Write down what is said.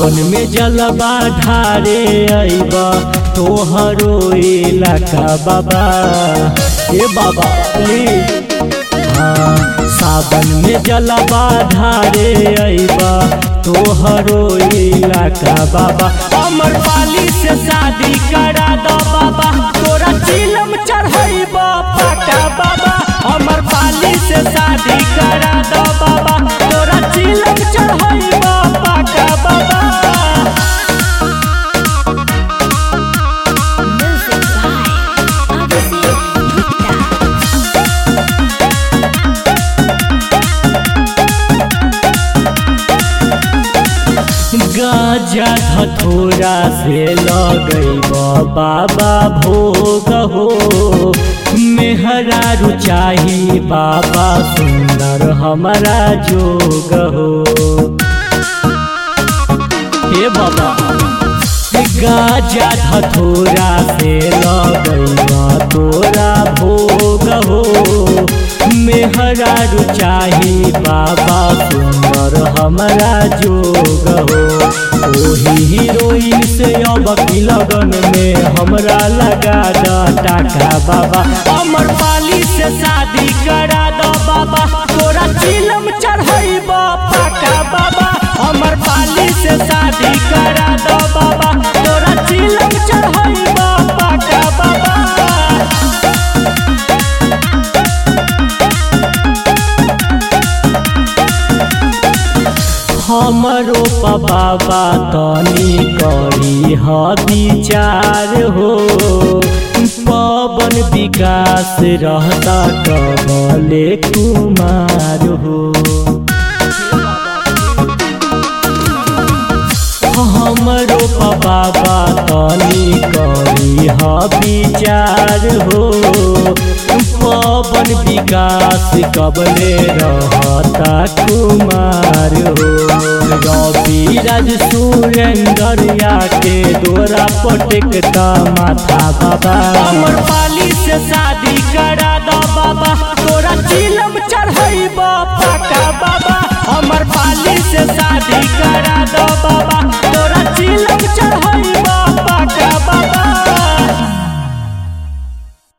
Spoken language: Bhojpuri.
सावन में जलवा ढारे अइबा तोहरो इलाका बाबा ए बाबा प्लीज हाँ सावन में जलवा ढारे अइबा तोहरो इलाका बाबा अमर पाली से शादी करा दो बाबा तोरा चिलम चढ़ैबा पाका बाबा अमर पाली से शादी करा दो बाबा तोरा चिलम चढ़ैबा पाका बाबा Music by Abhishek Gupta. गाजा धथोरा से लगैब बाबा भोग हो मेहरा रुचाही बाबा सुंदर हमारा जोग हो हे बाबा गाजा धथोरा से लगैब तोरा भोग हो मेहरा रुचाही बाबा सुंदर हमारा जोग हो ओही हीरोइन से अब की लगन में हमरा लगा द टाका बाबा अमर पाली से शादी करा दो बाबा तोरा चिलम चढ़ैबा पाका बाबा अमर पाली से शादी करा दो बाबा तोरा चिलम चढ़ैबा पाका बाबा हमरो बाबा तनी करी ह विचार हो पवन विकास रहता कबले कुमार हो हमरो बाबा तनी करी ह विचार हो पवन विकास कबले रहता कुमार हो रवि राज सुरेंद्र के दोरा पटकता माथा बाबा अमर पाली से शादी करा दो बाबा तोरा चिलम चढ़ैबा पाका बाबा अमर पाली से शादी करा दो बाबा तोरा चिलम चढ़